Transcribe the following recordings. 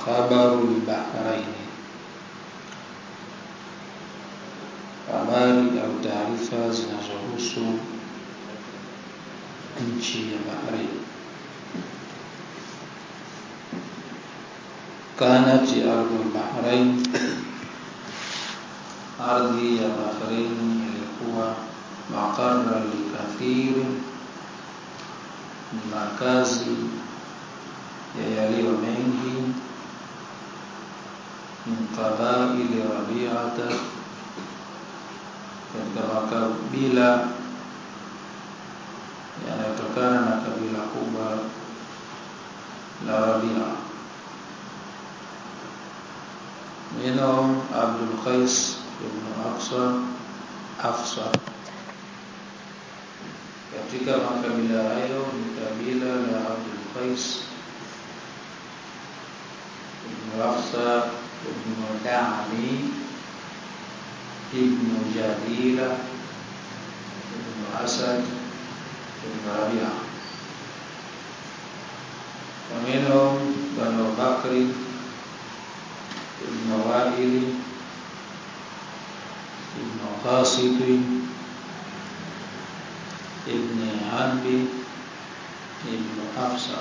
khabarul bahraini habari au taarifa zinazohusu nchi ya Bahrain. Kanat ardhu Bahrain, ardhi ya Bahrain ilikuwa maqarra likathiri, ni makazi ya yaliyo mengi min qabaili Rabiata, katika makabila yanayotokana na kabila kubwa la Rabia. Minhum Abdul Qais ibn Aqsa Afsa. Katika makabila hayo ni kabila la Abdul Qais ibn Afsa ibn Dami ibn Jadila ibn Asad ibn Rabia. ومنهم بنو بكر ابن وائل ابن قاسط ابن عنبي ابن حفصة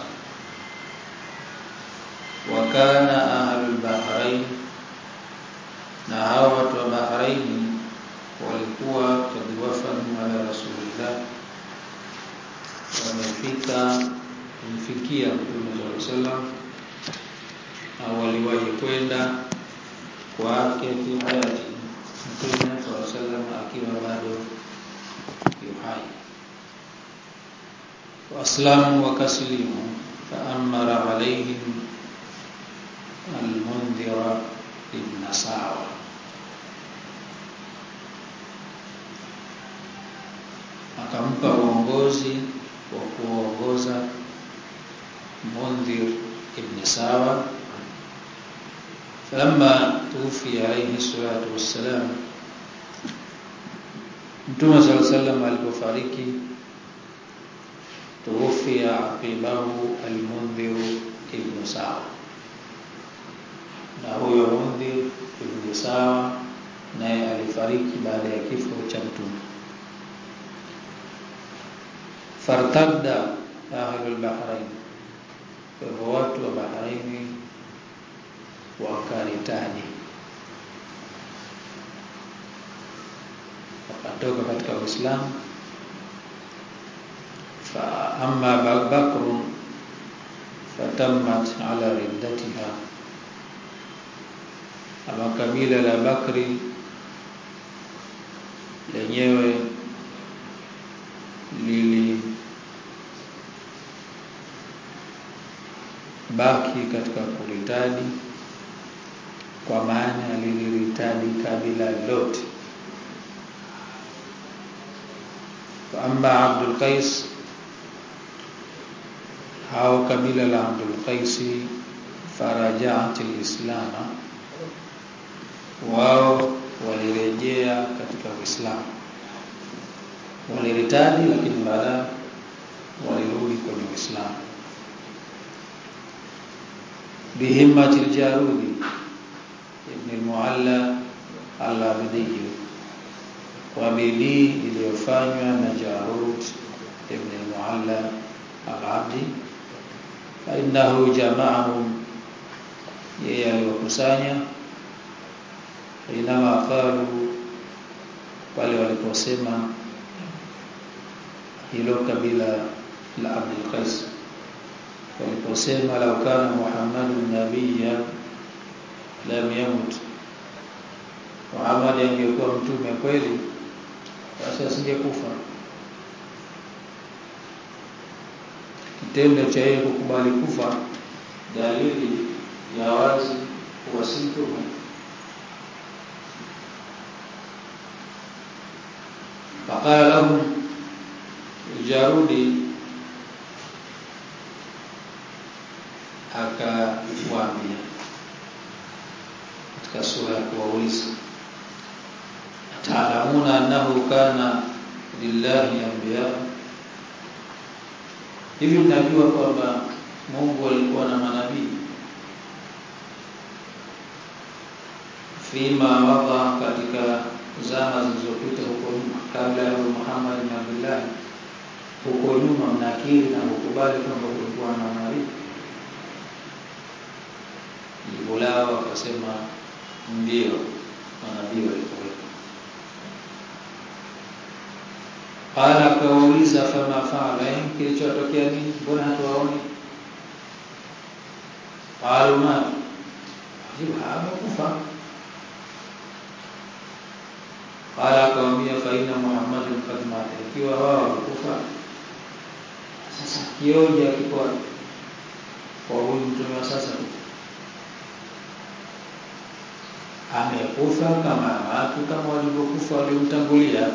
وكان أهل البحرين na hawa watu wa Bahraini walikuwa kad wafadu ala rasulillah, wamefika kumfikia Mtume sallallahu alaihi wasallam, au waliwahi kwenda kwake fi hayati Mtume sallallahu alaihi wasallam akiwa bado yuhai. Waislamu wakasilimu, faamara alaihim almundhira ibn Sawa akampa uongozi wa kuongoza Mundhir ibn Sawa. Falamma tufi alayhi salatu wassalam, Mtume sala sallam alipofariki, tuwufia aqibahu al-Mundhir ibn Sawa, na huyo Mundhir ibn Sawa naye alifariki baada ya kifo cha Mtume. fartadda ahlul Bahrain, kwa hivyo watu wa Bahraini wakaritadi, wakatoka katika Uislamu. Fa amma Bakr fatammat ala riddatiha, ama kabila la Bakri lenyewe lili baki katika kuritadi, kwa maana liliritadi kabila lote. Fa amma Abdul Qais, hao kabila la Abdul Qais farajaat lislama, wao walirejea katika Uislamu, waliritadi, lakini baadaye walirudi kwenye Uislamu bihimmati al-Jarudi ibn al-Mualla al-Abdi, kwa bidii iliyofanywa na Jarud ibn al-Mualla al-Abdi, fa innahu jama'ahum, yeye aliwakusanya. Inama qalu, wale waliposema hilo kabila la Abdul Qais waliposema lau kana Muhammadun nabiyya lam yamut, Muhammad angekuwa mtume kweli, basi asingekufa. Kitendo cha yeye kukubali kufa dalili ya wazi kuwa si mtume. Faqala lahum Jarudi akawaambia katika sura ya kuwauliza, taalamuna annahu kana lillahi anbiya, hivi mnajua kwamba Mungu alikuwa na manabii? fima wadha katika zama zilizopita huko nyuma kabla ya Muhammad bin Abdullah huko nyuma mnakiri na kukubali kwamba kulikuwa na manabii jibu lao wakasema ndio manabii walikuwepo qala akawauliza fama faala kilichotokea nini mbona hatuwaoni qalu ma jibu amekufa qala akawambia fa inna muhammadin qad mata ikiwa wao walikufa sasa kioja kiko kwa huyu mtume wa sasa amekufa kama watu kama walivyokufa waliomtangulia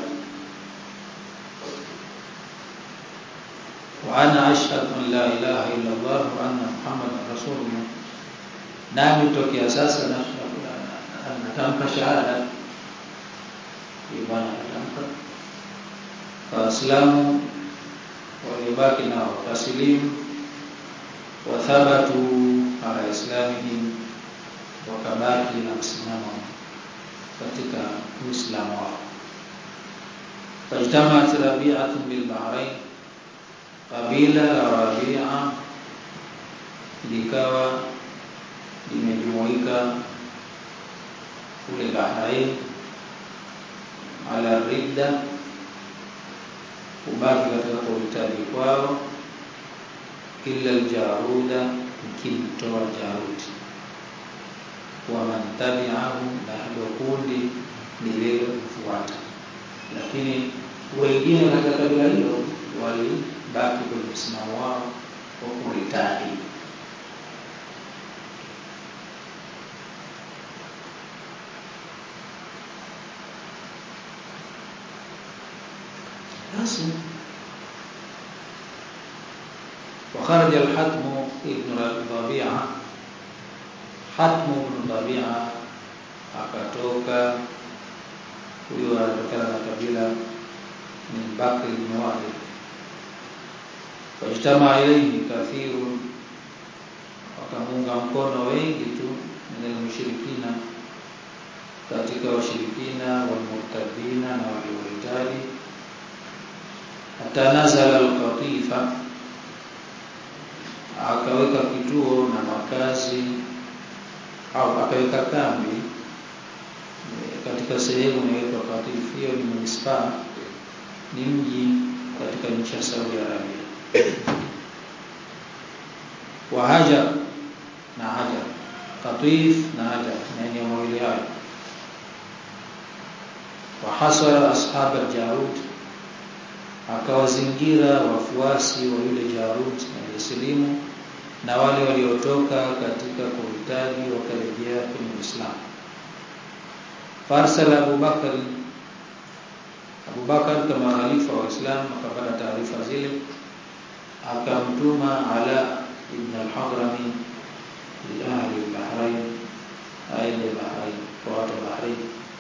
wa ana ashhadu an la ilaha illa Allah wa anna muhammadan rasulullah nami tokea sasa na natamka shahada bwana atamka waislamu waliobaki nao taslimu wa thabatu ala islamihim wakabaki na msimamo katika uislamu wao fajtamaat rabi'atun bil bahrain kabila la rabia likawa limejumuika kule bahrain ala ridda kubaki katika kuhitaji kwao illa aljaruda ikimtoa jaruti wa man tabi'ahu na hilo kundi lililomfuata lakini wengine katika kabila hilo walibaki kwenye msimamo wao wa kuhitaji basi وخرج الحتم ابن ربيعة حتم ابن ربيعة akatoka huyo anatokana na kabila min Bakr ibn Wa'il wajtama ilayhi kathiru wakamunga mkono wengi tu min almushrikina katika washirikina walmurtadina na waliohitaji hata nazala alqatifa akaweka kituo na makazi au akaweka kambi katika sehemu inayoitwa Qatif. Hiyo ni manispaa, ni mji katika nchi ya Saudi Arabia. wa Hajar na Hajar, Qatif na Hajar na eneo mawili hayo. wa hasara ashab al-Jarud akawazingira wafuasi wa yule Jarud aliyesilimu na wale waliotoka katika kuhitaji wakarejea kwenye Uislamu. Farsala Abu Bakar Abu Bakar kama khalifa wa Islam akapata taarifa zile, akamtuma ala ibn al-Hadrami li ahli al-Bahrain, aende Bahrain kwa watu wa Bahrain.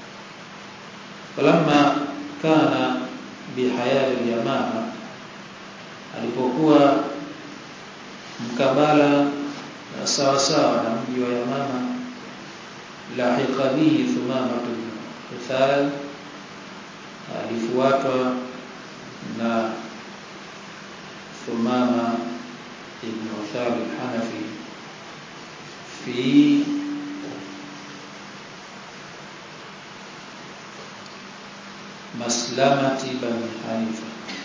Falamma kana bihayari al-Yamama, alipokuwa mkabala na sawa sawa na mji wa Yamama lahiqa bihi Thumama ibn Uthal, alifuatwa na Thumama ibn Uthal al-Hanafi fi maslamati Bani Hanifa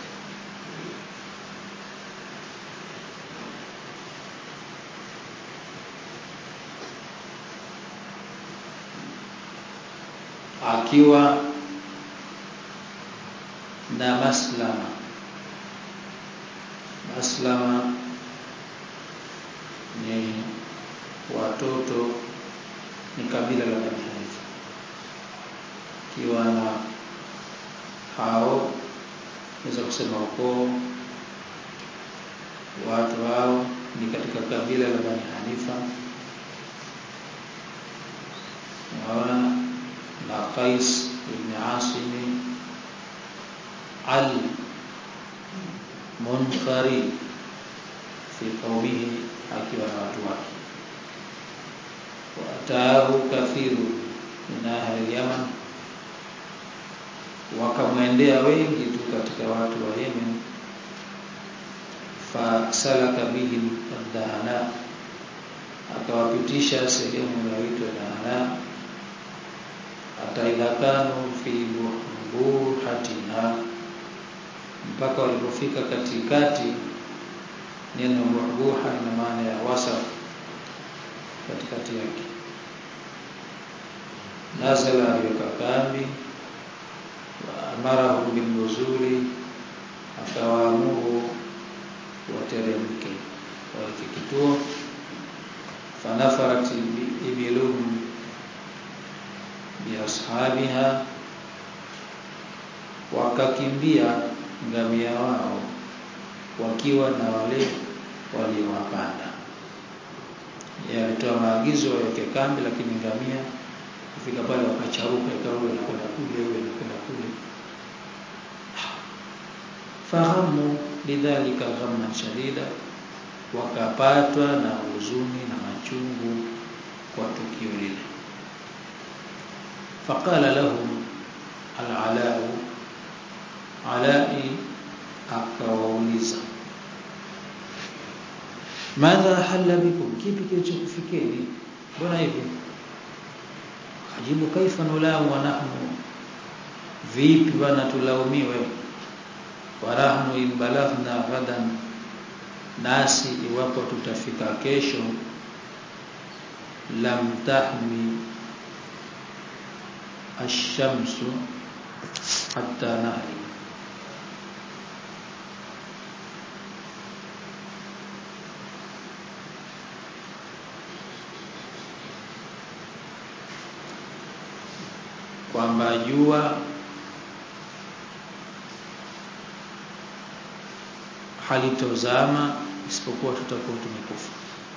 akiwa na maslama maslama ni watoto ni kabila la Bani Hanifa akiwa na hao naweza kusema ukoo watu hao ni katika kabila la Bani Hanifa naona na Qais ibn Asim al munfari fi qaumihi akiwa na watu wake wataahu kathiru min ahli Yaman, wakamwendea wengi tu katika watu wa Yemen. Fasalaka bihim ad-dahana, akawapitisha sehemu inayoitwa Dahana, hata idha kanu fi buhatiha, mpaka walipofika katikati. Neno buhbuha ina maana ya wasaf, katikati yake. Nazala, aliweka kambi. Wa amarahum binuzuli, akawaamuru wateremke waweke kituo. Fanafarat ibiluhum biashabiha, wakakimbia ngamia wao wakiwa na wale waliowapanda. Yeye alitoa maagizo waweke kambi, lakini ngamia kufika pale wakacharuka, ikawa huyo anakwenda kule, huyo anakwenda kule. Fahamu lidhalika ghamman shadida, wakapatwa na huzuni na machungu kwa tukio lile. Faqala lahum al-Alau, Alai akawauliza madha halla bikum, kipi kilichokufikeni? Mbona hivi? Ajibu, kaifa nulamu wa nahnu, vipi bana tulaumiwe? wa nahnu in balaghna ghadan, nasi iwapo tutafika kesho, lam tahmi ash-shamsu hatta nahri kwamba jua halitozama isipokuwa tutakuwa tumekufa.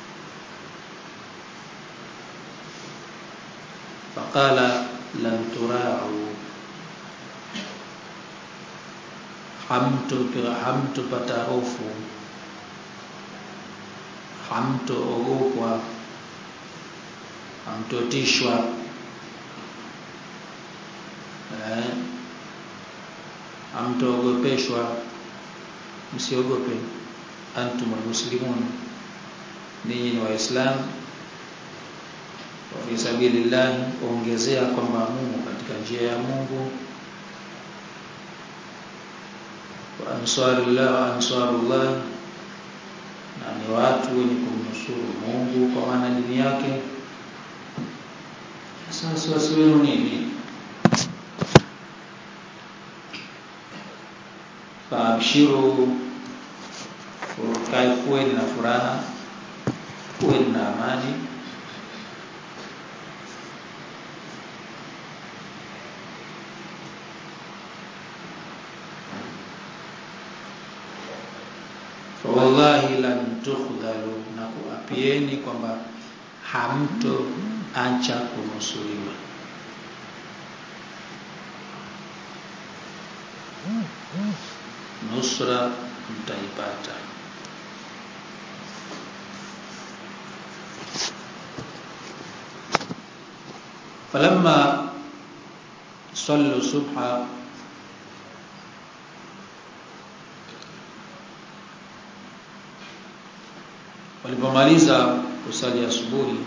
Faqala lam turau, hamtopata hofu, hamtoogopwa, hamtotishwa Eh, hamtaogopeshwa, msiogope. Antum almuslimun, ninyi ni Waislamu. Wa fi sabilillah, ongezea kwamba Mungu katika njia ya Mungu. Wa ansarillah wa ansarullah, na ni watu wenye kumnusuru Mungu kwa maana dini yake. Sasa wasiwasi wenu nini? Faabshiru, kuweni na furaha, kuweni na amani. Fawallahi lan tukhdhalu, na kuapieni kwamba hamto acha kunusuriwa. Nusra mtaipata. Falamma sallu subha, walipomaliza kusali asubuhi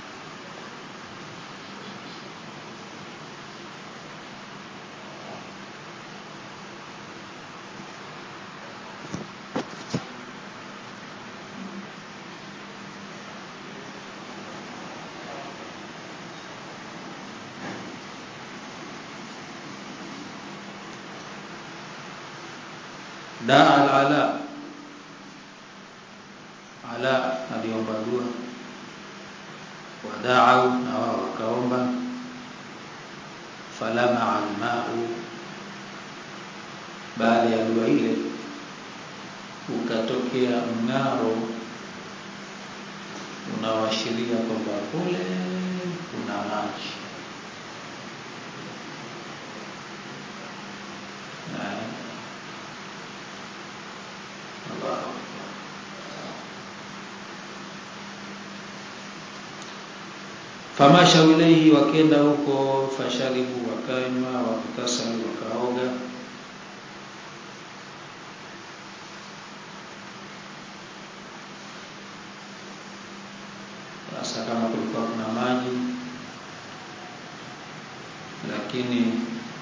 daa al-ala ala aliomba dua, wadaau na wao wakaomba. Falama almau, baada ya dua ile ukatokea mng'aro unaoashiria kwamba kule kuna maji famasha ilaihi wakenda huko fasharibu wakanywa wakatasalu wakaoga sasa kama kulikuwa kuna maji lakini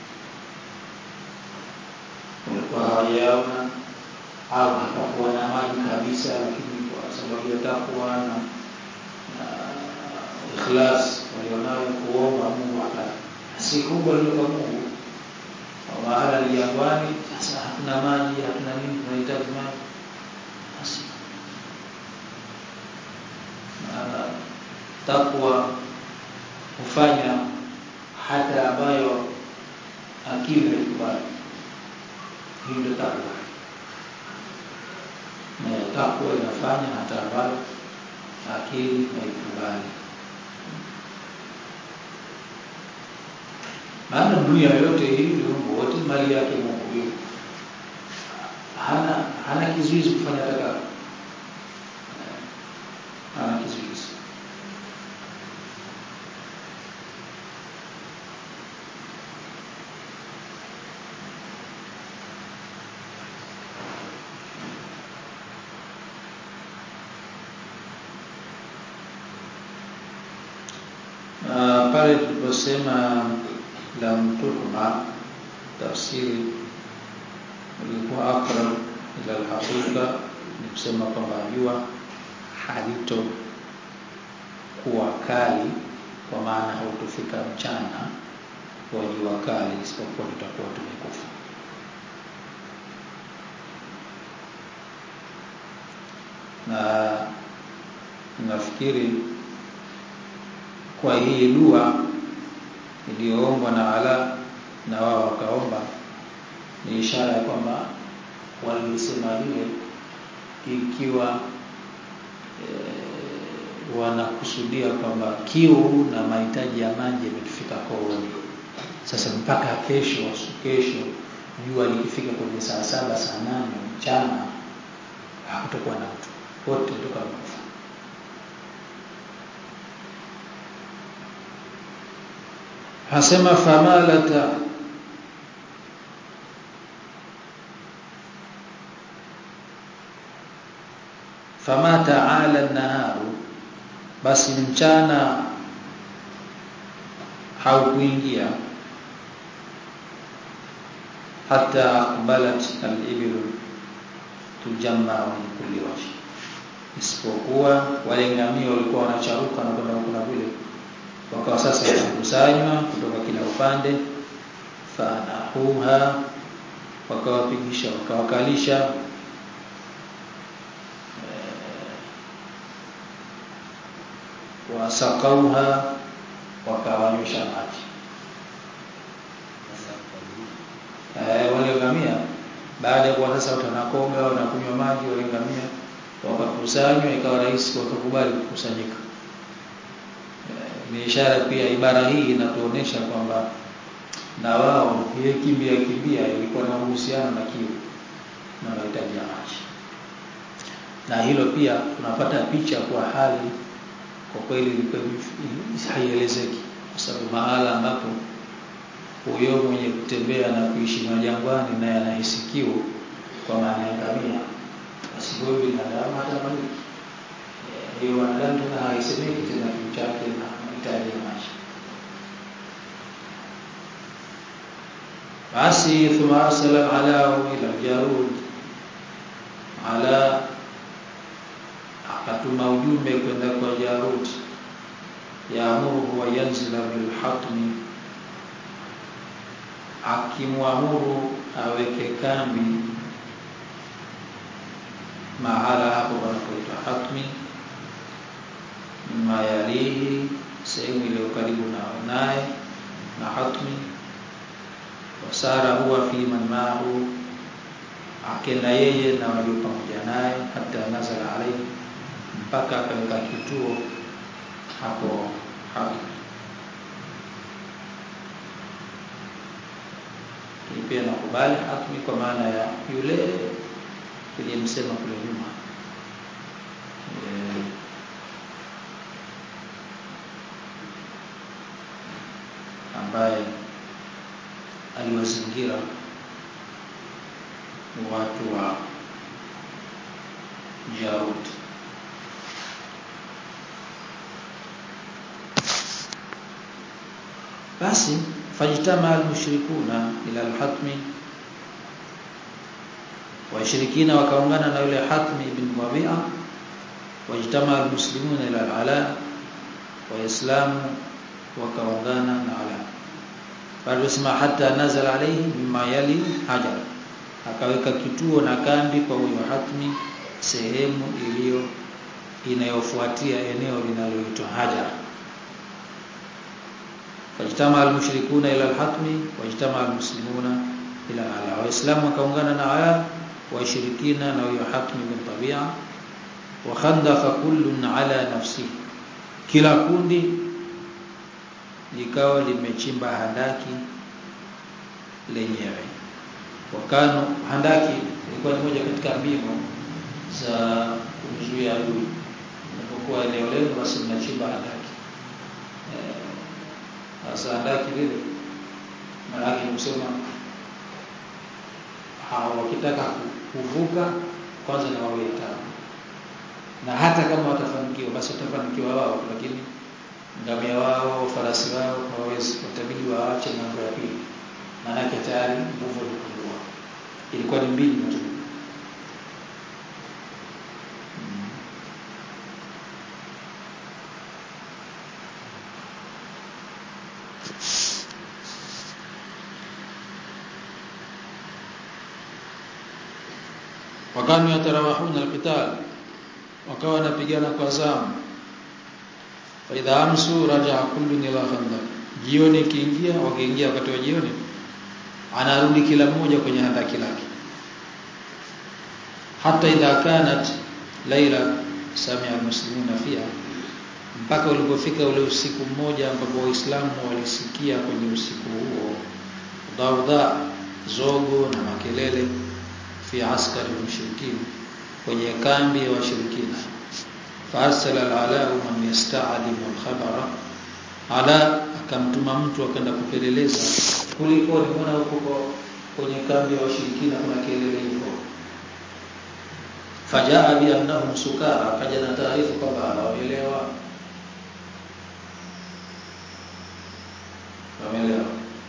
walikuwa hawajaona au hapakuwa na maji kabisa lakini kwa sababu ya takwa na, na ikhlas walionayo kuomba Mungu akala si kubwa hilo kwa Mungu kwa mahala ni jangwani sasa hatuna maji hatuna nini tunahitaji maji basi na takwa hufanya hata ambayo akili haikubali hii ndio takwa na takwa inafanya hata ambayo akili haikubali maana dunia yote hii ulimwengu wote mali yake Mungu hiyo hana hana kizuizi kufanya atakalo hana kizuizi Uh, pale tuliposema lam tuhma tafsiri ilikuwa aqrab ila alhaqiqa ni kusema kwamba jua halito kuwa kali kwa maana hautofika mchana wa jua kali isipokuwa tutakuwa tumekufa na nafikiri kwa hii dua iliyoombwa na ala na wao wakaomba ni ishara ya kwamba walisema lile ikiwa e, wanakusudia kwamba kiu na mahitaji ya maji yametufika kooni. Sasa mpaka kesho kesho jua likifika kwenye saa saba saa nane mchana hakutakuwa na mtu wote kutoka kufa. Hasema famalata fama taala naharu, basi mchana haukuingia hata aqbalat al-ibilu tujammau min kulli wajh, isipokuwa wale ngamia walikuwa wanacharuka na kwenda huku na kule, wakawa sasa wanakusanywa kutoka kila upande, fanahuha, wakawapigisha wakawakalisha wasakauha wakawanywesha maji eh, wale ngamia baada ya kuwa sasa utanakoga wanakunywa maji wale ngamia wakakusanywa ikawa rahisi wakakubali kukusanyika eh, ni ishara pia ibara hii inatuonesha kwamba na wao ile kimbia kimbia ilikuwa na uhusiano na kiu na mahitaji ya maji na hilo pia tunapata picha kwa hali kwa kweli ilikuwa haielezeki, kwa sababu mahala ambapo huyo mwenye kutembea na kuishi majangwani naye anahisi kiu kwa maana ya ngamia, basi huyo binadamu hata maliki hiyo wanadamu tena haisemeki tena kiu chake na mahitaji ya maji. Basi thumma arsala alahu ila Jarud, ala akatuma ujumbe kwenda kwa Jarut yaamuruhu wa yanzila bilhatmi, akimwamuru aweke kambi mahala hapo panapoitwa Hatmi, mayalihi, sehemu iliyo karibu na naye na Hatmi. Wasara huwa fi man maahu, akenda yeye na walio pamoja naye, hata nazala alaihi mpaka akaweka kituo hapo hapo. Pia nakubali hatmi kwa maana ya yule tuliyemsema kule nyuma e, ambaye aliwazingira watu wa Jarut. Basi fajtama almushrikuna ila alhatmi, washirikina wakaungana na yule Hatmi ibn Rabi'a, wajtama almuslimuna ila alala, waislamu wakaungana na ala bado sema hata nazala alayhi mimma yali hajar, akaweka kituo na kambi kwa huyo Hatmi sehemu iliyo inayofuatia eneo linaloitwa Hajar. Fajtama almushrikuna ila alhatmi wajtama almuslimuna ila ala, waislamu wakaungana na ala, washirikina na huyo Hatmi bin Tabia. Wa khandaqa kullun ala nafsihi, kila kundi likawa limechimba handaki lenyewe. Wakano handaki ilikuwa ni moja katika mbinu za kumzuia adui. Unapokuwa eneo lenu, basi mnachimba handaki. Sasa e, handaki lile maana yake ni kusema hao wakitaka kuvuka kwanza na wawe tano, na hata kama watafanikiwa, basi watafanikiwa wao, lakini ngamia wao farasi wao hawawezi, watabidi waache mambo ya pili, maanake tayari nguvu ilipungua. Ilikuwa ni mbinu tu. Wakanu yatarawahuna alqital, wakawa wanapigana kwa zamu faidha amsu rajaa kullun ila khandaq, jioni ikiingia, wakiingia wakati wa jioni, anarudi kila mmoja kwenye handaki lake. Hata idha kanat laila samia almuslimuna fiha, mpaka ulipofika ule usiku mmoja ambapo Waislamu walisikia kwenye usiku huo dhaudha, zogo na makelele, fi askari mushrikin, kwenye kambi ya washirikina faarsala alalau man yasta'limu alkhabara, ala akamtuma mtu akaenda kupeleleza kuliko nimeona huko kwenye kambi ya washirikina kuna kelele hivyo. Fajaa bi annahum sukara, akaja na taarifa kwamba hawaelewa, wameelewa.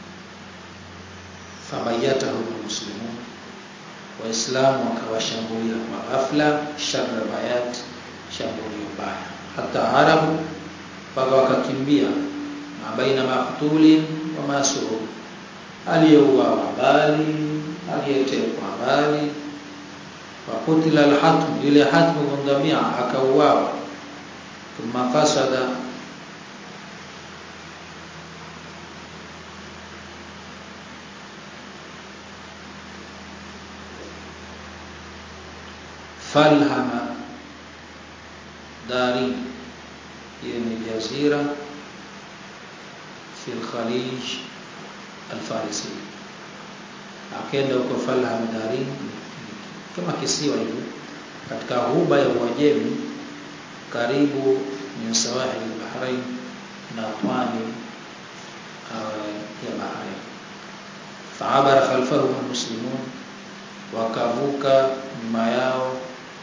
Fabayatahum almuslimun, Waislamu wakawashambulia kwa ghafla, sharra bayat shambulio baya, hata arabu mpaka wakakimbia, ma baina maktulin wa masur, aliyeuawa mbali, aliyetekwa mbali. Wakutila alhatm, yule hatmu mungamia akauawa. Thumma fasada falhama dari hiyo ni jazira fi al-Khalij al-Farisi, akenda huko Falham Darin, kama kisiwa hivyo katika ghuba ya Uajemi, karibu min sawahil al-Bahrain, na pwani ya Bahrain. Faabara khalfahum al-muslimun, wakavuka nyuma yao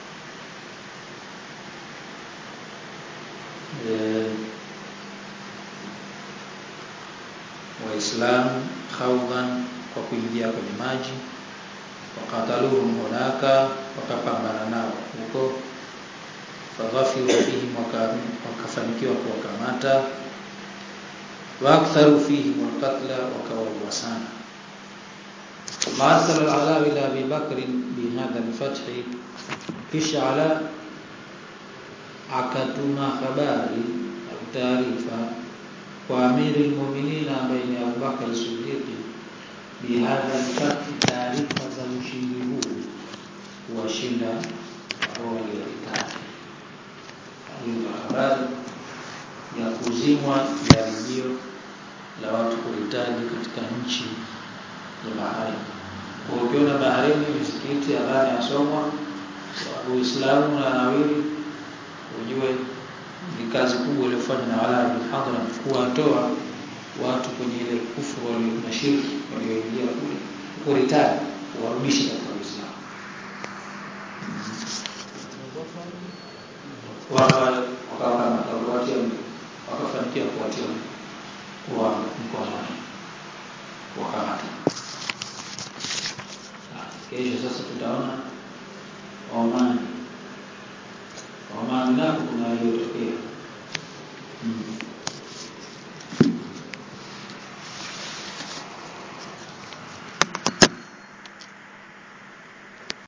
Waislamu khawdan, kwa kuingia kwenye maji. Wakataluhum hunaka, wakapambana nao huko. Faghafiru fihim, wakafanikiwa kuwakamata. Waaktharu fihim alqatla, wakawaua sana. Maarsala al-Ala ila Abi Bakrin bihadha al-fathi, kisha Ala akatuma habari au taarifa kwa amiri almu'minina ambaye ni Abu Bakar Siddiq, bihadha al-fathi, taarifa za ushindi huu kuwashinda hao waliohitaji. Hiyo habari ya kuzimwa jaribio la watu kuhitaji katika nchi za bahari. Kwa ukiona baharini misikiti adhani yasomwa, Uislamu na nawili, ujue ni kazi kubwa iliyofanywa na Ala bin Hadram kuwatoa watu kwenye ile kufuru walio na shirki walioingia kule kuritadi warudishe katika Uislamu wakawatia wakafanikiwa kuwatia kuwa mkononi kuwakamata. Kesho sasa tutaona Oman